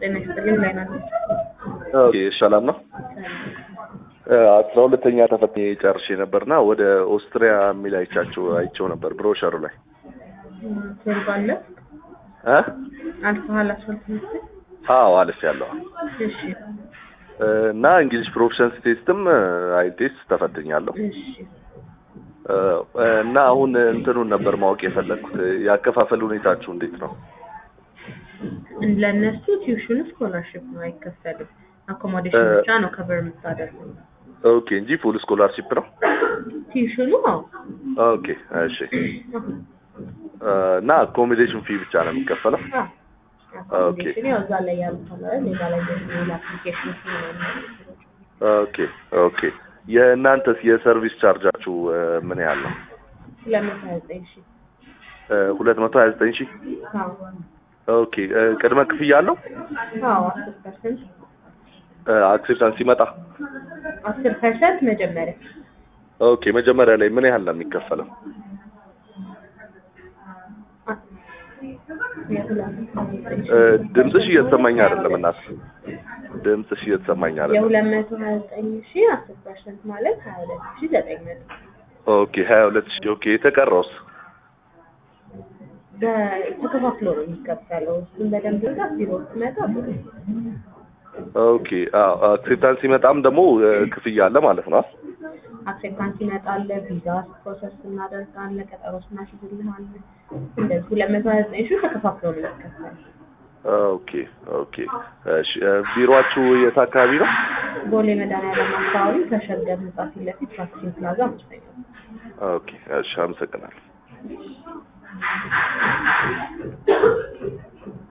ጤና ይስጥልኝ ላይ ናት። ኦኬ ሰላም ነው። አስራ ሁለተኛ ተፈትኜ ጨርሼ ነበርና ወደ ኦስትሪያ የሚል አይቻቸው አይቸው ነበር ብሮሸሩ ላይ ሴርባለ እ አልፈሃል አስፈልት ምስል አዎ አልፍ ያለው እሺ እና እንግሊሽ ፕሮፊሸንሲ ቴስትም አይ ቴስት ተፈትኛለሁ እሺ እና አሁን እንትኑን ነበር ማወቅ የፈለግኩት ያከፋፈል ሁኔታችሁ እንዴት ነው? ለእነሱ ቲዩሽን ስኮላርሽፕ ነው አይከፈልም። አኮሞዴሽን ብቻ ነው ከበር የምታደርገው። ኦኬ እንጂ ፉል ስኮላርሺፕ ነው። ቲዩሽኑ አዎ ኦኬ እሺ። እና አኮሞዴሽን ፊ ብቻ ነው የሚከፈለው? አኮሞዴሽን ያው እዛ ላይ ያሉት አለ ሌላ ላይ ደግሞ አፕሊኬሽን ኦኬ ኦኬ። የእናንተስ የሰርቪስ ቻርጃችሁ ምን ያህል ነው? ሁለት መቶ ሀያ ዘጠኝ ሺህ ሁለት መቶ ሀያ ዘጠኝ ሺህ አዎ ኦኬ። ቅድመ ክፍያ አለው? አዎ አስር ፐርሰንት አክሴፕታንስ ሲመጣ? አስር ፐርሰንት መጀመሪያ ኦኬ። መጀመሪያ ላይ ምን ያህል ነው የሚከፈለው? ድምፅሽ እየተሰማኝ አይደለም እናት፣ ድምፅሽ እየተሰማኝ አይደለም። የሁለት መቶ ሀያ ዘጠኝ ሺህ አስር ፐርሰንት ማለት ሀያ ሁለት ሺህ ዘጠኝ መቶ ኦኬ ሀያ ሁለት ሺህ ኦኬ። የተቀረውስ? ተከፋፍሎ ነው የሚከፈለው። እሱን በደንብ ጋ ቢሮ ስትመጣ ጥሩ ኦኬ አዎ። አክሴፕታንስ ሲመጣም ደግሞ ክፍያ አለ ማለት ነው። አክሴፕታንስ ይመጣል፣ ቪዛ ፕሮሰስ እናደርጋለን፣ ቀጠሮ እናስይዝልሃለን። እንደዚህ ሁለት መቶ ሀያ ዘጠኝ ሺህ ተከፋፍሎ ነው የሚከፈለው። ኦኬ ኦኬ። እሺ ቢሮአችሁ የት አካባቢ ነው? ቦሌ መድኃኒዓለም አካባቢ ከሸገር ህንጻ ፊት ለፊት ታክሲ ፕላዛ አምስተኛ ኦኬ እሺ፣ አመሰግናለሁ።